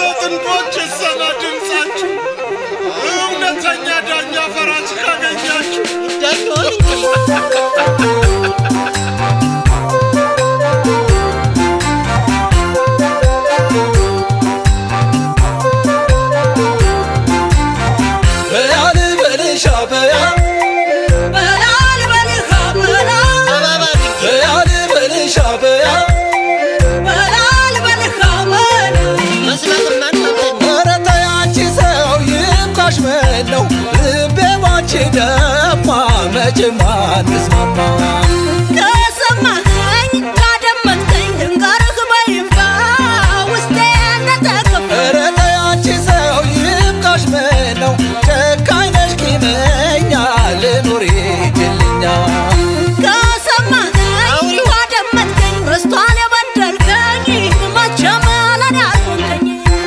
ጥንዶች ይሰማ ድምፃችሁ እውነተኛ ዳኛ ፈራጅ ካገኛችሁ በያል በልሻ በያ በላል በልኻ በላ በያል በልሻ በያ በላል በልኻ በላ ኧረ ተይ አንቺ ሰው ይብቃሽ ምነው ልቤ ባንቺ ደማ መቼም አንስማማ ከሰማኸኝ ካደመጥከኝ ድንገርህ በይፋ ውስጤ እንደተከፋ ኧረ ተይ አንቺ ሰው ይብቃሽ ምነው ጨካኝ ነሽ ቂመኛ ልኑር ይችልኛ ከሰማኸኝ ካደመጥከኝ በስቷል የበደልከኝ መቼም ለኔ አልሆንከኝ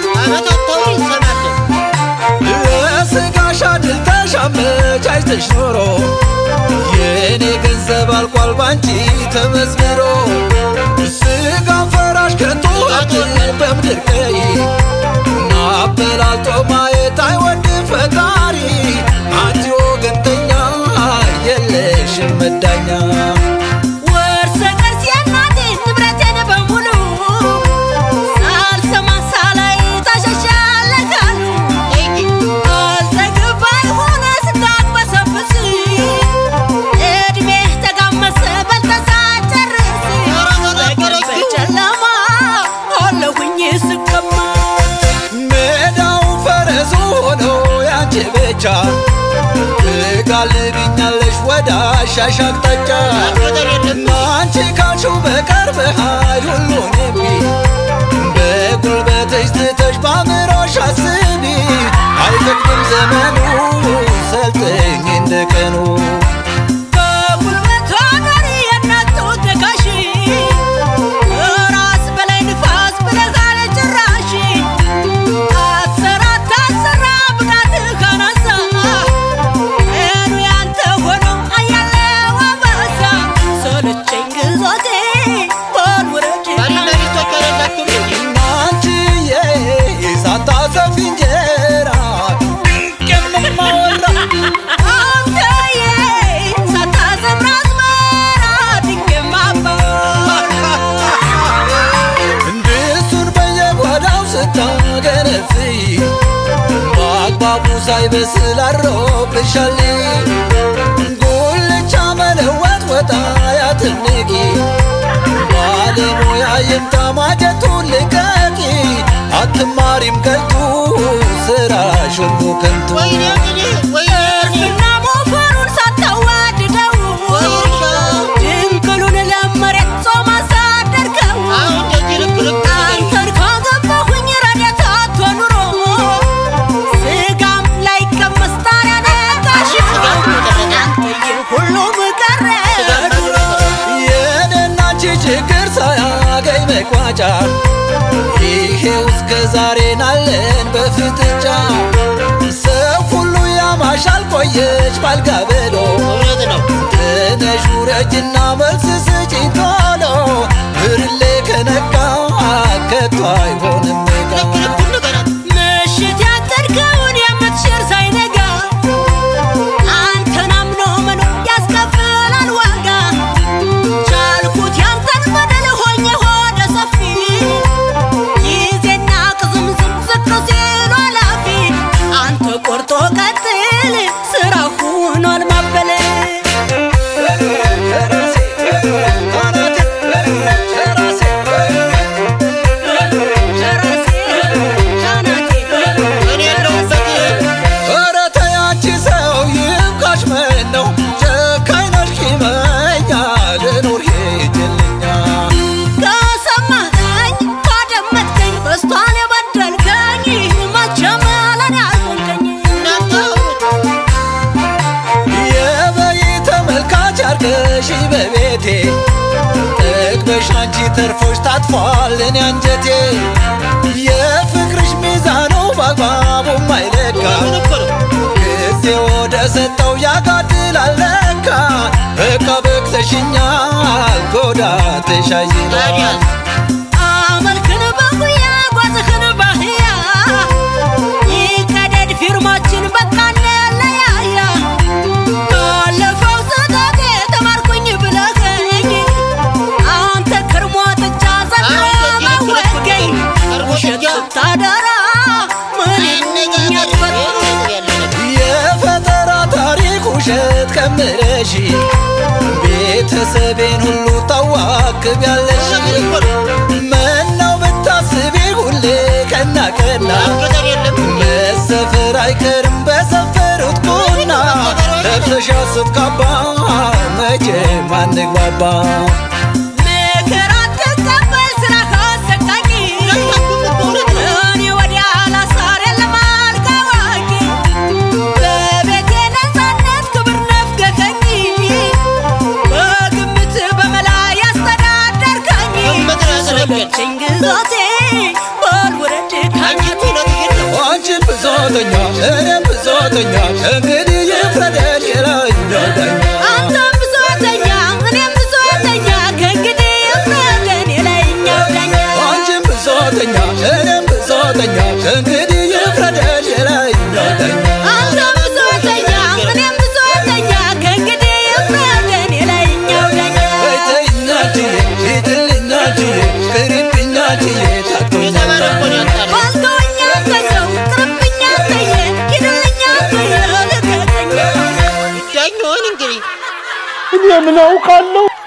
ለስጋሽ አድልተሽ አመቻችተሽ ኖሮ የእኔ ገንዘብ አልቋል ባንቺ ተመዝብሮ ስጋ ፈራሽ ከቶ አትል በምድር ቀይ ናበላልጦ ማየት አይወድም ፈጣሪ አንቺ ወገንተኛ የለሽም መዳኛ ወርሰ ቅርስ የእናቴ ንብረቴን በሙሉ ሳልሰማ ሳላይ ታሸሻለካሉ አልጠግባይ ሆነ ስታቅበሰብስ እድሜህ ተጋመሰ በልተሳጨርስ በጨለማ አለሁኝ ስቀማ ሜዳው ፈረሱ ሆኖ ያንቺ ብቻ ትጋልብኛለሽ ወደ አሻሽ አቅጣጫ አንቺ ካልሽው በቀር በኃይል ሁሉን እምቢ በጉልበትሽ ትተሽ በአእምሮሽ አስቢ አይፈቅድም ዘመኑ ሰልጥኝ እንደ ቀኑ በጉልበቷ ኖሪ የእናት ተወደጋሽ ራስ በላይ ንፋስ ብለጋለ ጭራሽ አትሰራ አታሰራ ብቃትህ ካነሳ እኑ ያንተ ሆኖ አያለው አበዛ ሰለቸኝ ግዞቴ በል ውረድ አንቺዬ ሳታሰፊ እንጀራ ቅምማወራ አንተዬ ሳታዘምር አዝመራ ድንቄም አባወራ እንድሱን በየጓዳው ስታገነፍይ በአግባቡ ሳይበስል አሮብሻል ጉልቻ መለወጥ ወጣ ያትንቂ ባለሙያ ይምጣ ማጀቱን ልቀቂ አትማሪም ከንቱ ስራሽ ሁሉ ከንቱ እርፍና ሞፈሩን ሳታዋድደው ድንቅሉን ለመሬት ጾም አሳደርከው አንተን ካገባሁኝ ረድኤት አጥቶ ኑሮ ስጋም ላይቀመስ ታዲያ ነጋሽ አንተዬ ሁሉም ቀረ ድሮ የኔና አንቺ ችግር ሳያገኝ መቋጫ ይሄው እስከ ዛሬ ናለን በፍጥጫ ሰው ሁሉ ያማሻል ቆየች ባልጋ ብሎ ተነሽ ውረጅና መልስ ስጪኝ ቶሎ ብርሌ ከነጋ ከቶ አይሆንም ጋ ምሽት ያቀድከውን የምትሽር ሳይነጋ አንተን አምኖ መኖር ያስከፍላል ዋጋ ቻልኩት ያንተን በደል ሆኜ ሆደ ሰፊ ጊዜና ቅዝምዝም ዝቅ ሲሉ አላፊ አንተ ቆርጦ ቀጥል ስራ ሁኗል ማበል ሸራሴ ሻናቴ ኧረ ተይ አንቺ ሰው ይብቃሽ ምነው ጨካኝ ነሽ ቂመኛ ልኑር ሂጅልኛ ከሰማኸኝ ካደመጥከኝ በስቷል የበደልከኝ መቼም ለኔ አልሆንከኝ የበይ ተመልካች አርገሽ በቤቴ ጠግበሽ አንቺ ተርፎሽ ታጥፏል እኔ አንጀቴ የፍቅርሽ ሚዛኑ በአግባቡ ማይለካ ጊዜ ወደ ሰጠው ያጋድላል ለካ በቃ በቅተሽኛል ጎዳ ተሻይናል አመልክን በጉያ ጓዝህን ባህያ ስታደራ ምን ይሉኛል ፈጥሮ የፈጠራ ታሪክ ውሸት ከምረሽ ቤተሰቤን ሁሉ ታዋክቢያለሽ ምነው ብታስቢ ሁሌ ቀና ቀና መሰፈር አይቀርም በሰፈሩት ቁና ለብሰሻ ስትካባ መቼም አንግባባ ምክር አትቀበል ስራ ካሰቃቂ እኔ ወዲያ ላሳር የለም አልጋ አዋቂ በቤቴ ነፃነት ክብር ነፍገከኝ በግምት በመላ ያስተዳደርከኝ ሰለቸኝ ግዛቴ በልውረድ ካኛቴ አንቺን ብሶተኛ እኔም ብሶተኛ እንግዲህ ይፍረደን የላይኛው ዳኛ አንተም ብሶተኛ እኔም ብሶተኛ ከእንግዲህ ይፍረደን የላይኛው ዳኛ አንቺን ብሶተኛ እኔም ብሶተኛ እንግዲህ ይፍረደን የላይኛው ዳኛ አንተም ብሶተኛ እኔም ብሶተኛ ከእንግዲህ ይፍረደን የላይኛው ዳኛ በይተኛችዬ ሂድልኛችዬ ቅሪብኛችዬ ታቶኛል ባልተወኛ ከሰው ቅርብኛ ተየ ሂድልኛ ተየ ልቀቀኝ ዳኛውን እንግዲህ እኔ ምን አውቃለሁ